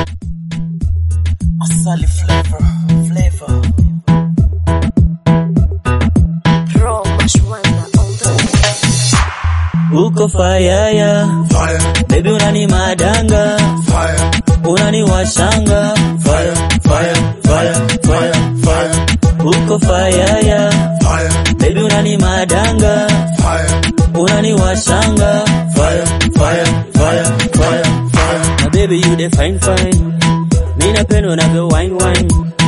Asali flavor, flavor. Pro Mashwanda on the uko fayaya Fire, baby unani madanga fire, unani washanga fire, fire, fire, fire, fire, uko fayaya fire, baby unani madanga fire, unani washanga fire, fire, fire, fire, fire. my baby you the fine fine mi napenda unavyo wine wine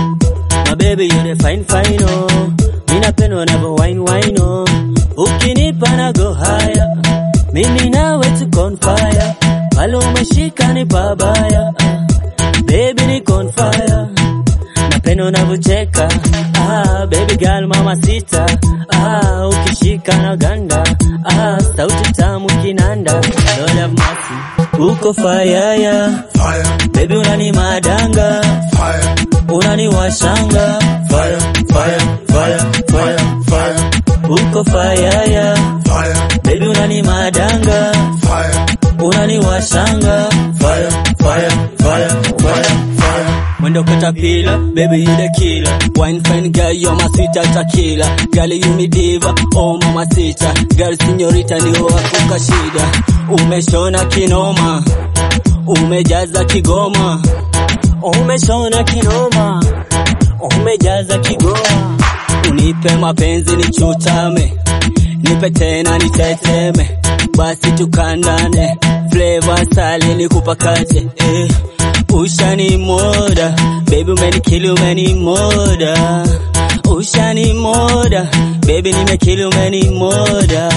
my baby you the fine fine oh mi napenda unavyo wine wine oh ukinipa na go higher mimi nawe tuko on fire pale umeshika ni pabaya ah. baby ni on fire napenda unavyocheka ah, baby girl mama sita ah, ukishika na ganda ah, sauti tamu kinanda Lord have mercy uko fayaya Fire, baby unani madanga fire, unani washanga fire, fire, fire, fire, fire, uko fayaya fire, baby unani madanga fire, unani washanga fire, fire, fire, fire, fire. Mwendo katapila, baby you the killer. Wine fine girl, you're my sweet tequila. Girl you me diva, oh mama sita. Girl señorita ni wakuka shida. Umeshona kinoma, umejaza kigoma. Umeshona kinoma, umejaza kigoma. Unipe mapenzi nichutame, nipe tena niteteme, basi tukandane. Flavor sali nikupakate, eh. Ushani moda, baby umenikili umeni moda. Ushani moda, baby nimekili umeni moda.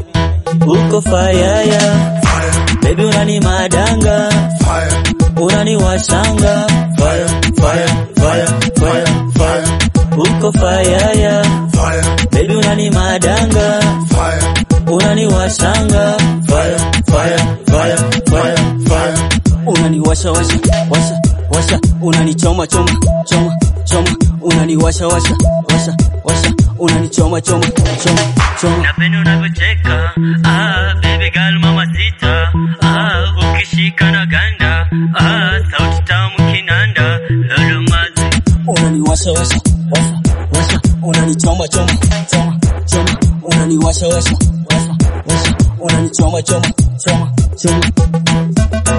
Uko fayaya, Fire, baby unani madanga, fire, unani washanga. fire, fire, fire, fire, fire, Uko fayaya, fire, baby unani madanga, fire, unani washanga. fire, fire, fire, fire, fire. Unani washa washa, washa, washa, unani choma choma, choma, choma, unani washa washa, washa, washa, unani choma choma, choma, choma. Napenda unavyocheka, ah, baby girl mama sita, ah, ukishika na ganda, ah, sauti tamu kinanda, lolo mazi. Unani washa washa, washa, washa, unani choma choma, choma, choma, unani washa washa, washa, washa, unani choma choma, choma, choma.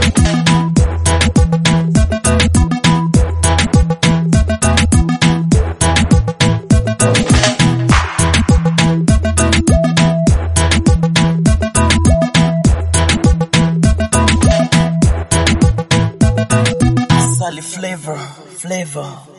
Asali flavor, flavor.